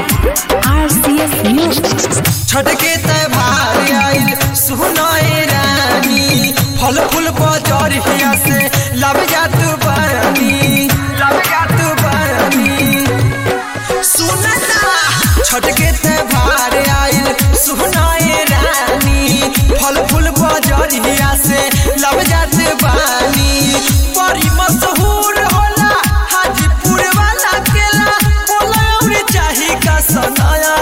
RCS Music. Chhath के त्योहार आइल सुनाए रानी फल फूल बजरिया से लब जात बानी लब जात बानी सुनना छठ के त्योहार आइल सुनाए रानी फल फूल बजरिया से लब जात बानी बड़ी मशहूर होला हाजीपुर वाला केला बोला और चाही का सनाया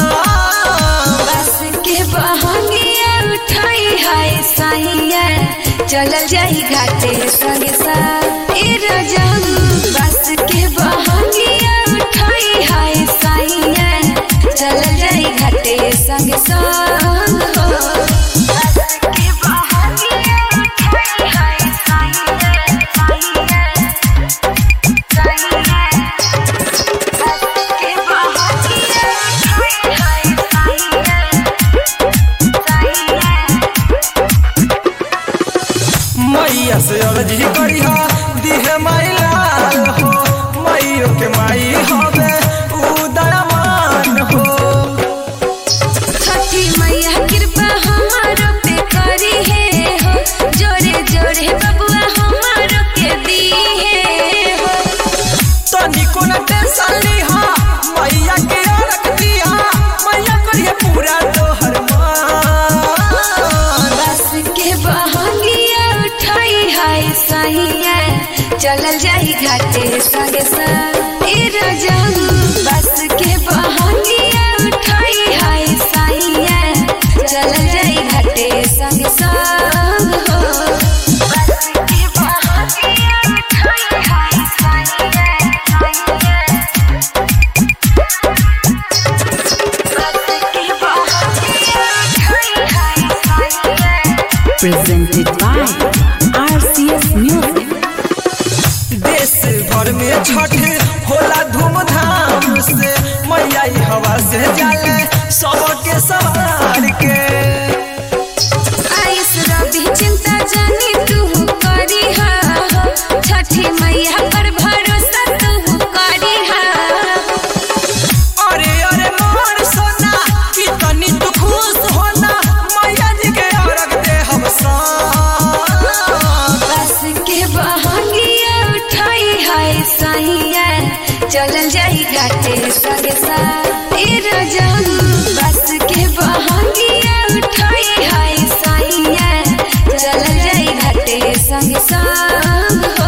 बस के बहंगिया उठाई हाय साहिया चलल जाई घाटे संगे साथ ए रजम बस के बहंगिया उठाई हाय साहिया चलल जाई घाटे संगे संग हो बस के बहंगिया उठाई हाय साहिया साहिया साहिया बस के बहंगिया उठाई हाय साहिया मैया से अर्जी करिहा दिहे माइलाल हो मैयो के माई हवे उदयमान हो छठी मैया कृपा हमारो पे करी है हो जोरे जोरे बबुआ हमारो के दी है हो तनिको न टेंशन लिहा मैया के रख दिहा मैया करिए पूरा तोहर मान बस के बहंगिया उठाई हाय साहिया चलल जाई घाटे संगे संग ए रजम बस के बहंगिया उठाई हाय साहिया चलल जाई घाटे संगे संग हो बस के बहंगिया उठाई हाय साहिया साहिया बस के बहंगिया उठाई हाय साहिया Presented by RCS Music. देश भर में छठ होला धूमधाम से मैया ई हवा से जाले सबके सवार के आइस रवि चिंता जानी तू करी हा हो छठी मैया पर भरोसा तू करी हा अरे अरे मोर सोना कि तनी तू खुश होना मैया जी के औरत दे हम सान बस के बहंगिया उठाई हाय साहिया चलल जाई घाटे संगे साथ ए रजम बस के बहंगिया उठाई हाय साहिया चलल जाई घाटे संगे संग हो